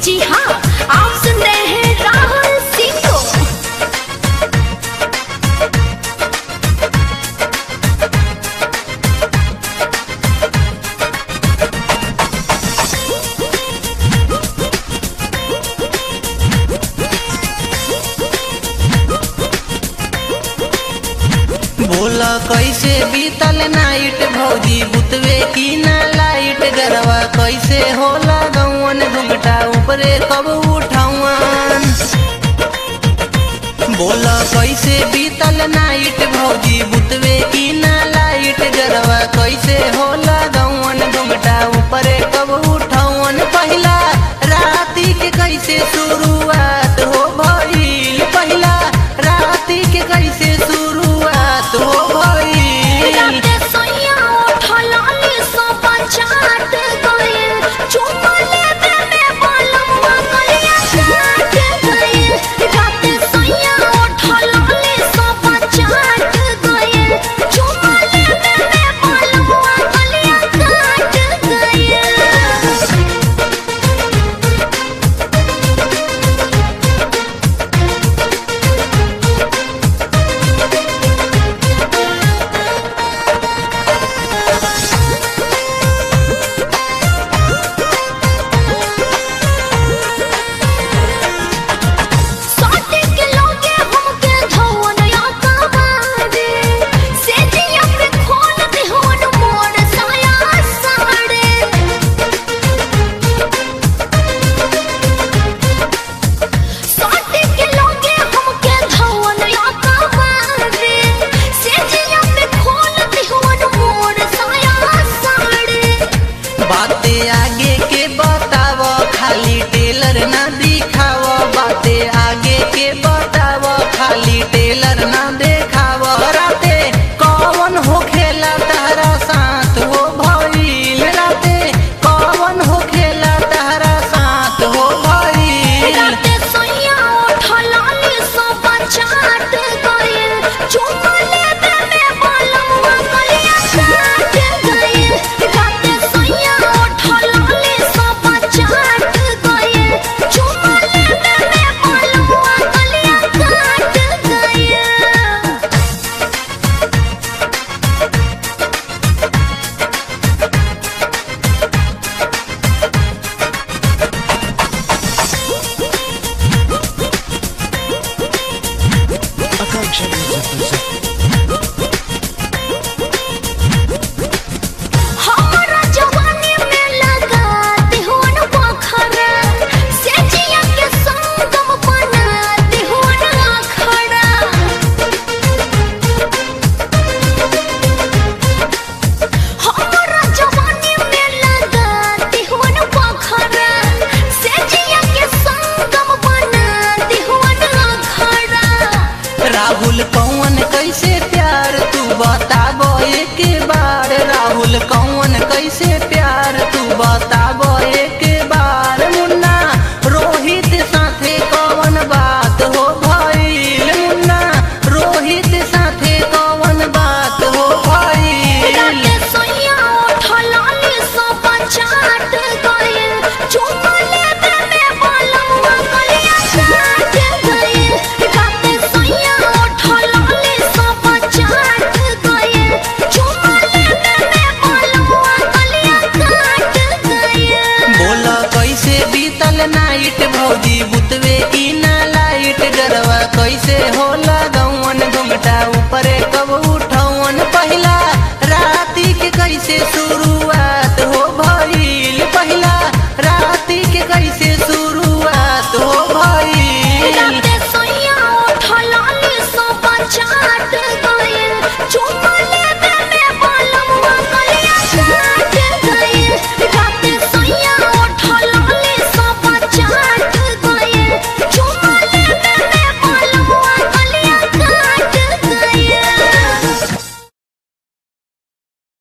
जी हाँ आप सुन रहे हैं राहुल सिंह को बोला कैसे बीतल नाइट भौजी बुतवे की ना लाइट गरवा कैसे होला गौवन घुघटा ऊपरे कब उठावन बोला कैसे बीतल नाइट भौजी बुतवे की ना लाइट गरवा कैसे होला गौवन घुघटा ऊपरे कब उठावन पहिला राती के कैसे शुरुआत हो भइल पहिला राती के कैसे शुरुआत हो भइल राते सोइया उठलाली सो पंचाट गइल चुम्मा लेबे में बालमवा गलिया चाट गइल राते सोइया उठलाली सो पंचाट गइल चुम्मा लेबे में बालमवा गलिया काट गइल साटे के लोगे हमके धवन या कबारे से जिया पे खोल दे होन मोर साया साड़े साटे के लोगे हमके धवन या कबारे से जिया पे खोल दे होन मोर साया साड़े बाते आगे के बताव खाली टेलर ना दिखाव बाते आगे के बताव खाली टेलर ना देखाव राते कौन हो खेला तारा साथ हो भइल राते कौन हो खेला तारा साथ हो भइल राते सोइया उठलाली सो पंचाट गइल चुम्मा लेबे में बालमवा गलिया चाट गइल राते सोइया उठलाली सो पंचाट गइल चुम्मा लेबे में बालमवा गलिया काट गइल Akanksha Music presents हमरा जवानी में लगा दिहोन पोखरा से जिया के संगम बना दिहोन आखड़ा हमरा जवानी में लगा दिहोन पोखरा से जिया के संगम बना दिहोन आखड़ा राहुल कौन कैसे प्यार तू बताबो एक बार राहुल कौन कैसे प्यार तू बताबो एक बार मुन्ना रोहित साथे कौन बात हो भइल मुन्ना रोहित साथे कौन बात हो भइल राते सोइया उठलाली सो पंचाट गइल चुम्मा लेबे में बालमवा गलिया चाट गइल राते सोइया उठलाली सो पंचाट गइल चुम्मा लेबे में बालमवा गलिया काट गइल बोला कैसे बीतल नाइट भौजी बुतवे की ना लाइट गरवा कैसे होला